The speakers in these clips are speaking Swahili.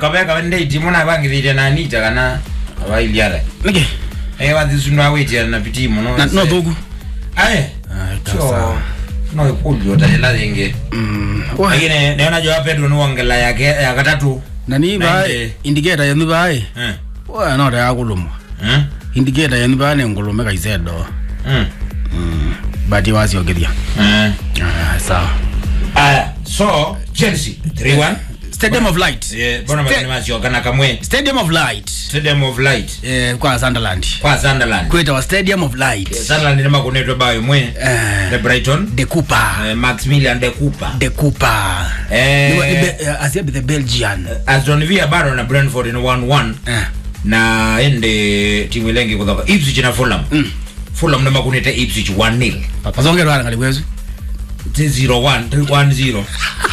kabeka wende itimu na bangithire na anita kana abailiara nike eh wathisundu awitira na pitimu no na no thugu aye Ah, so sawa. no ikulio tajela zingi Mm, wa- lakini niona jo Pedro ni wongela yake ya katatu na ni ba Nine. indicator yenu ba eh wa no da kulumwa eh indicator yenu ba ne ngulume kaizedo mm bati wasiogeria eh ah sawa aya so Chelsea 3-1 stadium of light eh bona Ste- mabini masio kana kamwe stadium of light Stadium of Light eh kwa Sunderland kwa Sunderland kweta wa stadium of light Sunderland ni makunetwe bayo mwe eh the Brighton de Cooper eh, Maximilian de Cooper de Cooper Eh. Ni wa- ni Be- eh, Asia the Belgian Aston Villa bado na Brentford ni 1-1 eh na ende timu ilengi kutoka Ipswich na Fulham Mm. Fulham ndio makuneta Ipswich 1-0 pasonge rwara ngali kwezu 0-1 1-0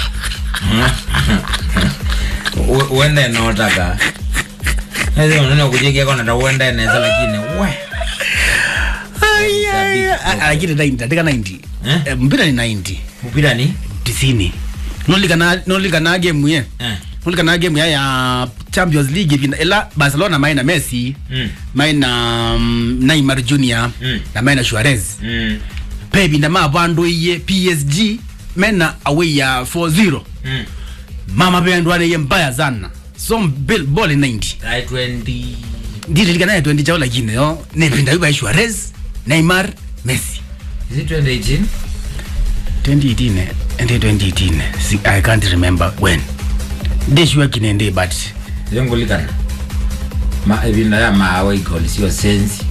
U- uende notaka Hizo neno kujikia kona ta uende neza lakini we lakini 90 atika 90 Eh? Eh, mpira ni 90 mpira ni tisini nolikana nolikana game ye eh nolikana game ya ya Champions League vina ela Barcelona maina Messi mm maina um, Neymar Junior Mm. na maina Suarez mm pe binda ma bando iye PSG mena away ya 4-0 mm mama bendo ane ye mbaya sana so bill ball 90 I 20 ndiri likana ya 20 chao lakini yo ne binda yuba Suarez Neymar Messi is it 2018 2018 and 2018 See, I can't remember when ndeshua kinende but zengulikana ma ebinda ya maawe igoli sio sensi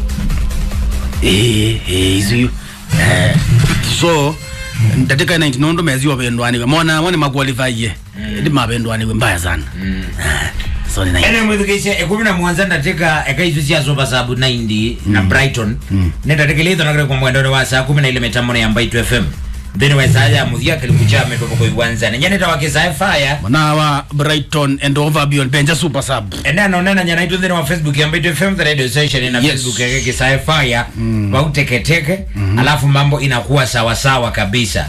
eh eh izuyo eh so ndatika 90 nondo mezi wapendwani mona mone maqualify ye ndi mapendwani mbaya sana Eh, so ni 90 ene mwithikishe ekumi na mwanza ndatika ekaizu ciacoba sabu 90 na brighton nendatikilitho nakire kwa mwendone wa saa kumi na ile mitambo ya mbaitu fm thini wa saa ya muthia kilimu cha metoka kwa iwanzani nyanita wa kisae fire mwana wa Brighton and Overbeyond benja super sub ene anonena nyanaitu thini wa facebook ya mbaitu fm the radio station na Yes. facebook yake kisae fire wauteketeke alafu mambo inakuwa sawasawa kabisa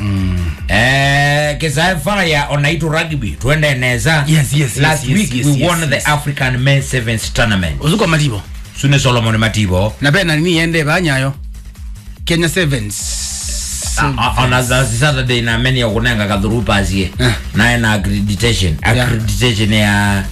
eh kisae fire onaitu rugby tuende neza Yes, yes, yes, last yes, week yes, we yes, won the yes. african men sevens tournament uzuko matibo sune solomon matibo na pena nini ende banyayo Kenya Sevens on a saturday na many okunenga kadhuru pasie Eh. naye na accreditation accreditation ya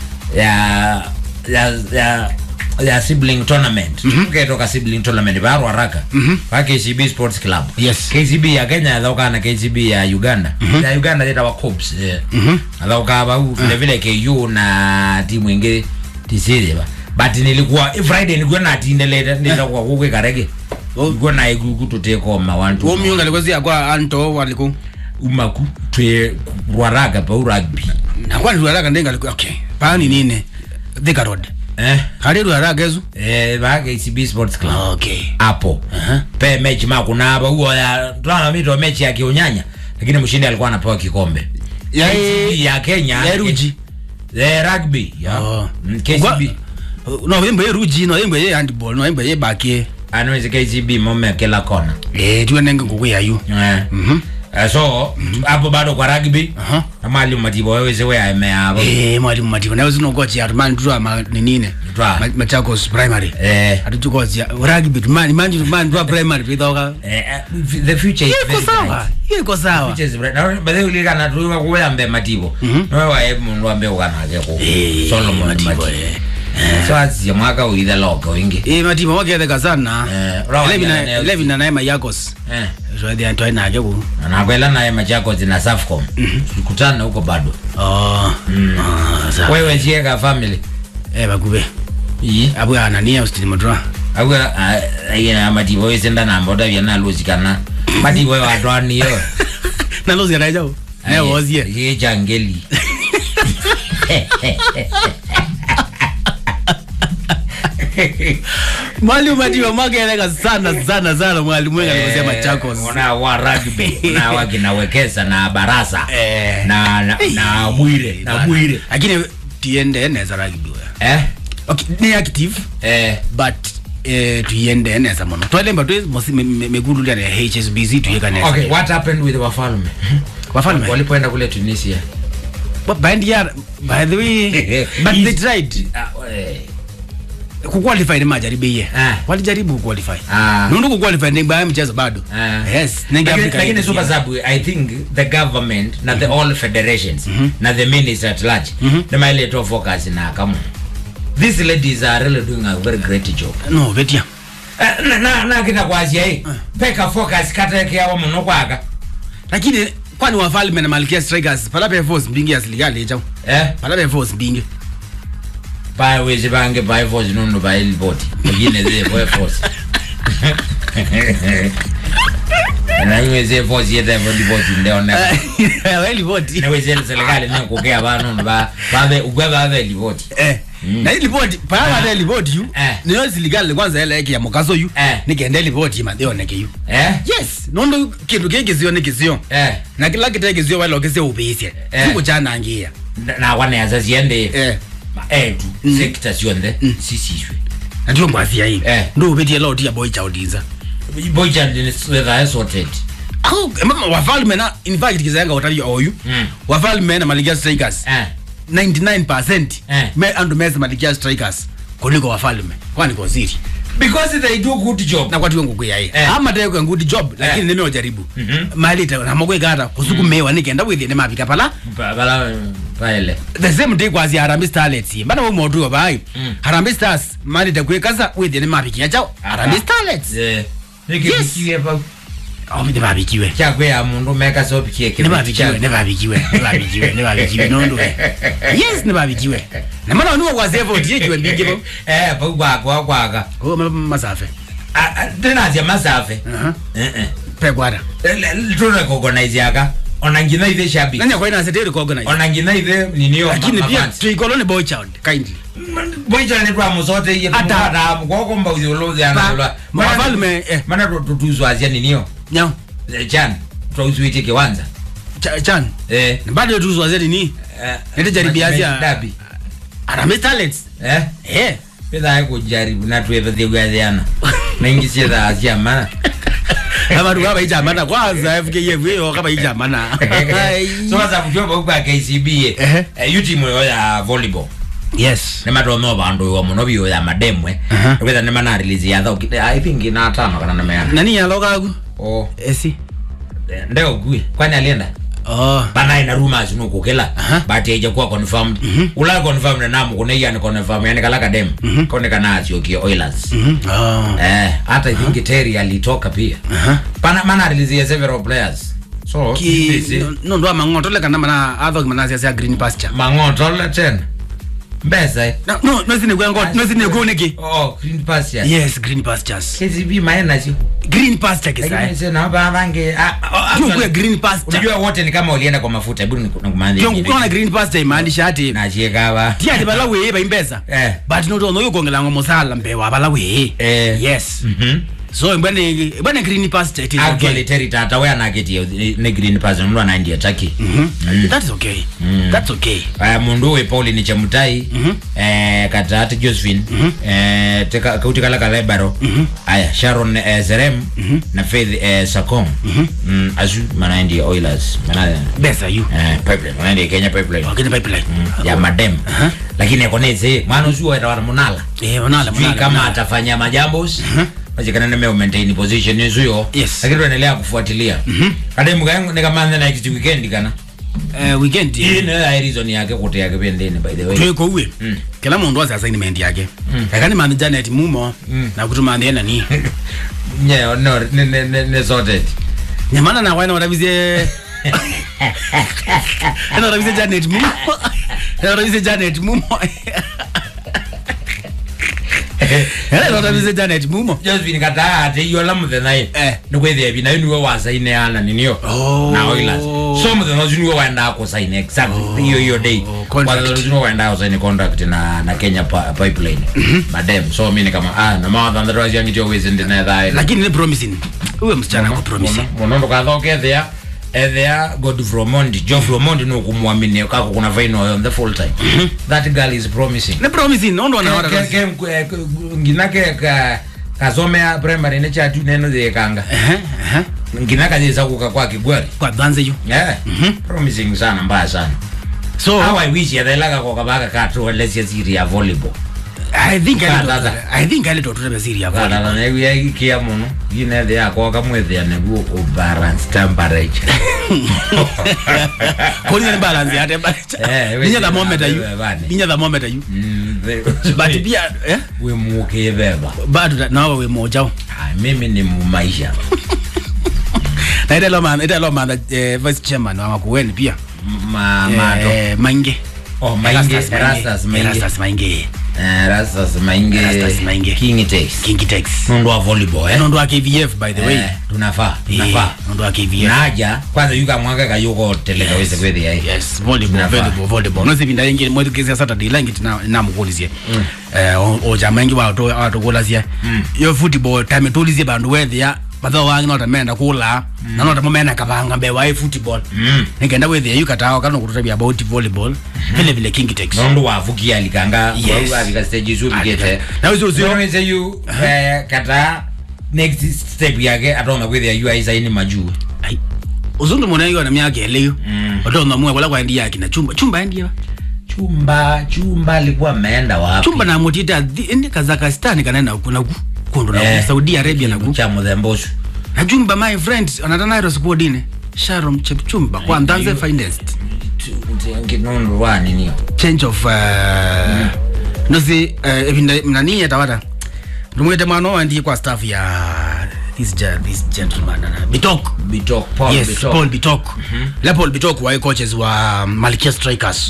ya ya ya ya sibling tournament ketoka sibling tournament barwa raka pa KCB Sports Club Yes. KCB ya Kenya thauka na KCB ya Uganda ya Uganda theta wa Cops thauka ba vile vile KU na timu ingine tisiri ba but nilikuwa eh, Friday nilikuwa na tindeleta nilikuwa kukwe karege Oh. nilikuwa na igugu tutekoma wantu wo miunga likozi akwa anto waliku umaku twe rwaraga pa rugby na kwa nduaraga ndenga liku okay pani nine Thika Road eh kali nduaraga ezu eh ba KCB Sports Club okay hapo Aha. pe mechi makuna hapa huo ya tuna mito mechi ya kiunyanya lakini mshindi alikuwa anapewa kikombe Ya- KCB ya Kenya ya Ruji. eh rugby ya Oh. Mm, KCB no wimbo ye ruji no wimbo ye handball no wimbo ye bakie anaweza KCB mome kila kona eh tuwe nenge nguku ya yu eh mhm Eh, so hapo bado kwa rugby aha na mwalimu matibo wewe zewe aemea hapo eh mwalimu mativo nawe zinogochi atumani tuwa ma ninine Twa. Ma- machakos primary eh atutugochi rugby tumani manje tumani tuwa primary pithoka eh, eh, the future is iko very sawa bright. iko sawa Future is bright. Na bethe ulikana tuwa kuyambe matibo nowe wae mundu ambe ukanake ku Eh, Solomon Matibo, Matibo eh. so asia mwaka uithe loko wingi eh mativo waketheka sana Eh, urawa Eleven na- jana leo. eleven na naye mayakos eh so they are nake ku nakwela naye machako zina Safcom kutana huko bado oh ah sawa wewe chieka family eh bakube iyi abu anania ustimodra awe ayina matibo wesenda namba utavya naluzikana matibo watwaniyo nalozi anajao ne wozie yechangeli mwalimu mativo mwakeleka sana sana sana mwalimu wenga alivyosema Machakos una wa rugby una wa kinawekeza na barasa Eh. na na, na bwire na bwire lakini tiende neza rugby wewe eh okay ni active eh but eh tuiende neza mono twalemba tu mosi megulu ya HSBC tuyeka neza okay what happened with wafalme wafalme walipoenda kule Tunisia But by the year, by the way, but they tried Ah, eh. kuqualify ni majaribie Ah. walijaribu kuqualify Ah. nundu kuqualify ni baya mchezo bado Ah. yes nengi Lakini- Africa lakini ni- super sub i think the government na the all federations na the minister at large nimailetwa focus na kama these ladies are really doing a very great job no vetia Eh, na- na na kita kwasia hii peka focus katekeawa muno kwaka lakini kwani wafalme na malkia strikers palape force mbingi ya serikali chao eh palape force mbingi baya wezi bange baya force nundu baya ilipoti wengine zile baya force na iwe zile force yete for report ndio na weli voti na wezi serikali ni kukea banu ba babe ugwe babe report eh na hii ripoti pala Ah. ile ripoti yu Eh. niyo serikali kwanza ile yake ya mukaso yu Eh. nikende ripoti mateo neke yu eh yes nondo kindu kiki sio nikisio eh na kila kitu kisio wale okese ubisye Eh. siku jana ngia Na- na wanaweza ziende eh etu sekta sionde sisishwe na ndio ngwazia hii Eh. ndio ubetie loti ya boy chaudinza boja whether sorted au mama wafalme na in fact kizanga utali oyu Mm. wafalme na malikia strikers eh 99% Eh. me andu meza malikia strikers kuliko wafalme kwani kwa siri because they do good job na kwati wengu kuya hii Eh. ama tayari kwa good job lakini Eh. nime ojaribu Mhm. mali ta na mogwe kata kusuku mewa nikenda withi ne mapika pala Ba- bala paele the same day kwazi Harambee Starlets mbana wo modu wa bai Mm. Harambee Stars mali ta kwekaza withi ne mapika chao Harambee Starlets eh nikibikiwe pa oh ne mapikiwe chakwe ya mundu meka sopikie ne mapikiwe ne mapikiwe ne mapikiwe ne mapikiwe nondo yes ne mapikiwe na mana nuwa kwa zevo tie kiwe mbingi bo eh pa kwakwa kwaka oh ma- masafe tena zya masafe aha eh eh pe kwara tuna recognize yaka ona ngina ithe shabi nanya kwa ina sete recognize ona ngina ithe ninio lakini pia tuikolone boy child kindly boicha ni twa musote iye Ata. ata kwako mba uziolozi analola Ma- mafalme, eh. mana tutuzwazia ninio nyao Eh, chan twauzwite kiwanza Cha- chan eh bado tuzwa zedi ni eh, Nende jaribia zia- dabi Harambee Starlets eh eh pesa kujaribu na tuwe pesa kuyaziana mengi sie za asia mana abantu kaba ijamana kwanza FKF yo kaba ijamana so sasa kutoka kwa KCB Ehe. eh yu timu yo ya volleyball yes ne mathomo bandu wa muno biyo ya mademwe Aha. kwetha ne mana release ya thau i think ina tano kana na meana nani yalokagu oh esi eh, ndeo gui kwani alienda oh bana ina rumors no kukela Aha. but haija kuwa confirmed ula confirmed na namu kuna yani confirm yani kala kadem kone kana asio ki Oilers mhm oh eh hata i think Terry alitoka pia aha pana mana release ya several players so ki busy. no- no ndo mangoto le kana mana atho mana sia green pasture mangoto le tena mbesa eh. no no no sine kwengo no sine kuniki oh green pass ya yes green pastures KCB maena sio green pasture lakini kisa sasa na baba bange ah, oh, tu actually, kwa green pasture unajua wote ni kama ulienda kwa mafuta hebu nikumandie kiongo kuna green pasture imaanisha ati na chiekawa tia ti bala we ba imbesa eh but no no yo kongela ngo musala mbewa bala we eh yes mhm so mbane mbane green pasture it is actually okay Terry tata we anaketia ne green pass ndo anaindia taki Mhm. that is okay that's okay aya mundu we Paul ni chamutai eh katati Josephine eh teka kauti kala kala baro aya Sharon eh, Zerem na Faith eh, Sakong mm azu manaindia Oilers mana besa you eh pipeline manaindia Kenya pipeline okay pipeline ya madem Aha. lakini akoneze mwana usiwa ita munala eh onala sijui kama atafanya majambo wajikana nime maintain position nzuyo Yes. lakini tuendelea kufuatilia kade mugangu nikamanza na next weekend kana eh weekend hii ni ya reason yake kuti yake pendeni by the way tweko uwe Mm. kila mundu asa assignment yake kakani mani janet mumo na kutuma ndiye nani yeah no ne ne ne, ne sorted nyamana na wana warabize ena warabize janet mumo ena warabize janet mumo ena warabize janet mumo Josephine kata ate iyo la muthenya Eh. eh ni kwethia bina niwe wa sign ana ninio Oh. na Oilers so muthenya ucio niwe waenda ku sign exactly hiyo hiyo day contract. kwa hiyo niwe waenda ku sign contract na na Kenya pa, pipeline madam so mimi ni kama ah na mawa thanda rwa yangi tio wizi ndine thai lakini ni promising uwe msichana ko promising muno ndukathoke ethia ethia Godfrey Omondi Geoffrey Omondi ni ukumwamini kako kuna vaino on the full time that girl is promising ni promising nondo na Ke- wara ke- ke- ke- ngina ke ka kasomea primary ne chatu neno zekanga eh eh ngina kaziza kuka kwa kigwari kwa dhanze yo yeah promising sana mbaya sana so how i wish yathelaga ko kabaka katu lesia siri ya volleyball i think I Kata- little- i think i little to the series ya volleyball. kana na ya ikia muno ine the yako kamwethia neguo u balance temperature Koni ni balance yate but Eh, we ninya see thermometer you na bani. ninya thermometer you Mm, the- but pia eh we muke beba bado nawe we moja Ah, mimi ni mumaisha na ile loma ile loma eh, vice chairman wa makueni pia ma mato eh, mainge oh mainge Erastus rastas mainge Erastus mainge Eh, rastas mainge Erastus Mainge. king takes King Tex nondo wa volleyball eh nondo wa KVF by the way Eh, tunafaa Eh, tunafaa nondo wa KVF naja kwanza yuka mwaka kayuko teleka wese kwethia eh yes volleyball Nafaa. volleyball volleyball no sipinda ingi mwetu kesi saturday langi tina namukulizie eh o- o jama ingi wa to wa to kulazie yo football time tulizie bandu wethia batho wangi no tamenda kula na no tamenda kabanga be wa football Mm. nikenda wethia yukatao kana kututabia about volleyball vile vile king tex nondo wavukia alikanga Yes. wavika stage zu bigete na uzo uzo zionese yu eh, kata next step yake atona kwithia yu aisaini majuu ai uzundu mwana yo na miaka eleyo Mm. otonga mwe wala kwa ndia kina chumba chumba ndia chumba chumba alikuwa ameenda wapi chumba na mutita ndi Kazakhstan kana kuna ku kundu na Eh. ku Saudi Arabia na ku cha muthemba ucio na chumba my friend anatana ro squadine Sharon Chepchumba kwa ndanze finest nondo wa ninio change of uh, no si uh, ebinda nani yatawata ndumwete mwana wandi kwa staff ya this ja, this gentleman na Bitok bitok paul yes bitok Paul Bitok la Paul Bitok wa coaches wa Malkia Strikers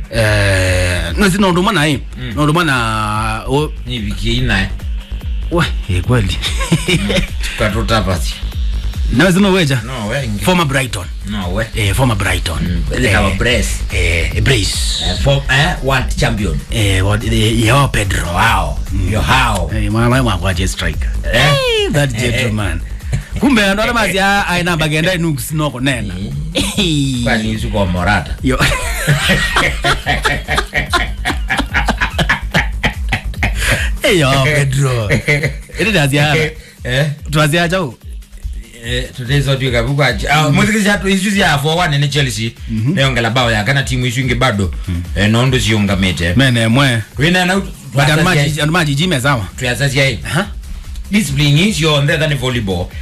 eh no si ndo maana hii ndo maana o ni wiki ina we eh, kweli tukatutapasi na zino weja no wengi former Brighton no we eh former Brighton they have a brace eh brace Eh, for eh world champion eh what eh, yao Pedro wow yo how eh mwana mwa kwa striker Eh? eh that gentleman kumbe ndo mazi aina bagenda nuks noko nena kwani usuko morata yo eh yo Pedro ile ndazia eh twazia chao eh tutaizo tu kabukwa ah muziki chatu isu ya for one ni Chelsea neongela bao ya kana timu isu inge bado eh nondo siongamete mene mwe wina na but anmaji anmaji jime sawa tuyasasia hii ha discipline is your on the volleyball